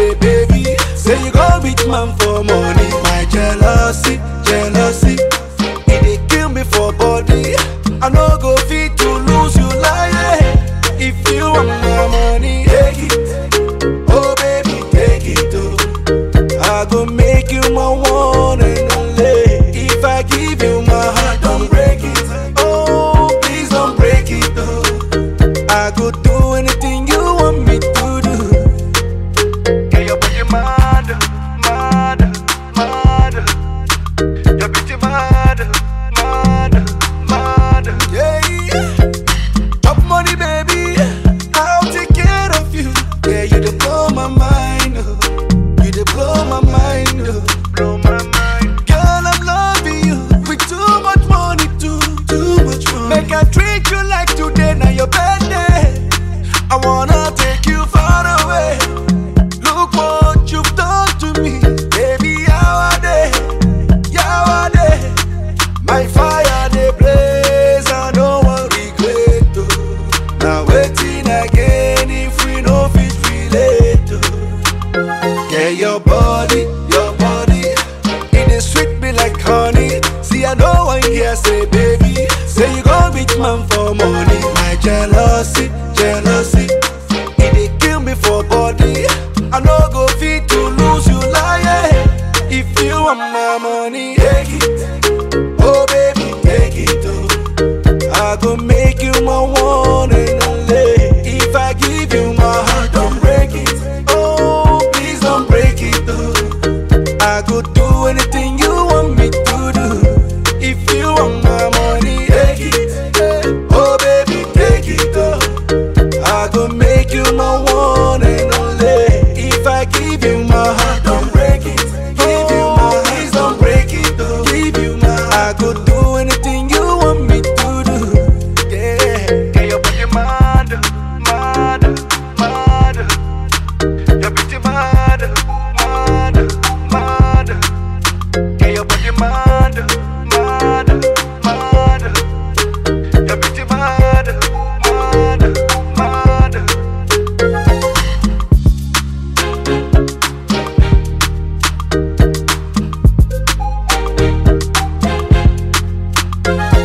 say, baby, say you go beat man for money. My jealousy, jealousy, it dey kill me for body. I no go fit to lose you like If you want my money, take it. Oh baby, take it. Oh. I go make you my one and only. If I give you my heart, don't break it. Oh, please don't break it. Oh. I go do anything you want me to do. Get your body mad, mad, mad. Your beauty mad, mad, mad. Yeah. Top money, baby. I'll take care of you. Yeah, you dey blow my mind. Oh. You dey blow my mind. Oh. Blow my mind. Girl, I'm loving you with too much money, too, too much money. Make I treat you like today, now your birthday. I wanna take you far away. Look what you've done to me, baby. How are they? How are they? My fire they blaze, I no one regret. Oh. Now waiting again if we no fit relate. Oh. Yeah, your body, your body, it is sweet me like honey. See, I know one here say, baby, say you go beat man for money. My jealousy, jealousy, it dey kill me for body. I no go fit to lose you like If you want my money, take it. Oh baby, take it. Oh. I go make you my one and only. If I give you my heart, don't break it. Oh, please don't break it. Oh. I go do anything you want me to do. If you want my money, take it. Oh baby, take it. Oh. I go make you my one and only. If I give you my heart, don't break it. Give you my please don't break it. Oh. Give you my I go do anything you want me to do. Yeah. Get your body mad, mad, mad. Your beauty mad, mad, mad. Get your body mad, mad, mad. Your beauty mad, mad, mad. Thank